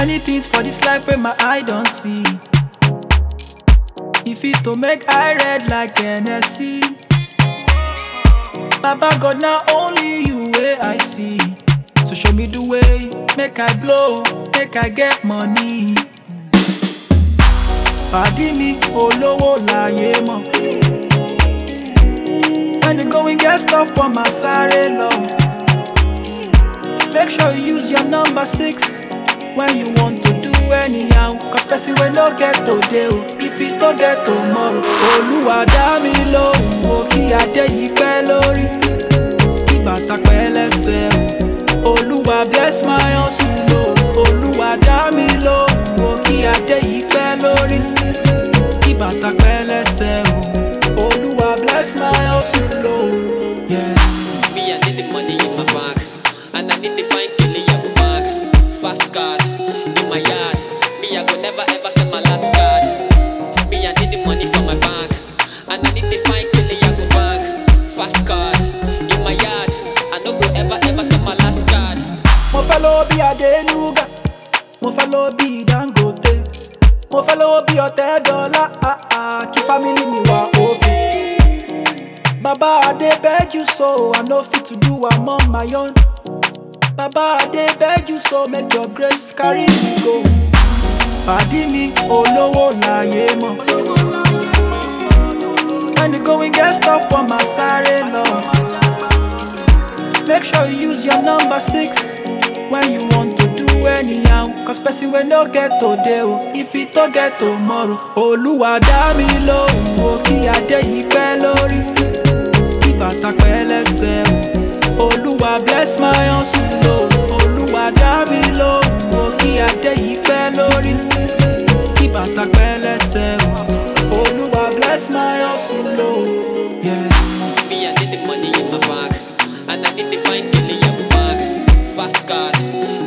Many things for this life where my eye don't see. If it to make eye red like NSC. Baba God, now only you way I see. So show me the way, make I blow, make I get money. Pàdí mi olówó láyé mọ̀. When the going get stuff for my sáré lọ. Make sure you use your number six when you want to do anyhow. Cause person wey no get today o, if it no get tomorrow. Olúwa dá mi lóhùn o, kí adé yìí pẹ́ lórí. Kí bàtà pẹ́ lẹ́sẹ̀ o. Olúwa bless my hustle o. Olúwa dá mi lóhùn o, kí adé yìí pẹ́ lórí. Kí bàtà pẹ́ lẹ́sẹ̀ o. Olúwa bless my hustle o. Yeah. Me, I need the money in my bank. And I need the fine killing your bank. Fast card in my yard. Me, I go never ever sell my last card. Me, I need the money for my bank. And I need the fine killing your bank. Fast card in my yard. I no go ever ever sell my last card. mo fẹ́ lówó bí adéluga mo fẹ́ lówó bí dangote mo fẹ́ lówó bí ọ̀tẹ́ dọ́là ah, ah, kí fámìlì mi wà òkè. bàbá adé beg you so i no fit to do am on my own. bàbá adé beg you so make your grace carry me go. pàdí mi olówó láyé mọ̀. when the going get stuff for my sáré lọ. Make sure you use your number six when you want to do anyhow. Cause person wey no get today o, if it no get tomorrow. Olúwa dá mi lóhùn o, kí adé yìí pẹ́ lórí. Kí bàtà pẹ́ lẹ́sẹ̀ o. Olúwa bless my hustle o. Olúwa dá mi lóhùn o, kí adé yìí pẹ́ lórí. Kí bàtà pẹ́ lẹ́sẹ̀ o. Olúwa bless my hustle o. Yeah. Me, I need the money in my bank. And I need the fine killing your bank. Fast card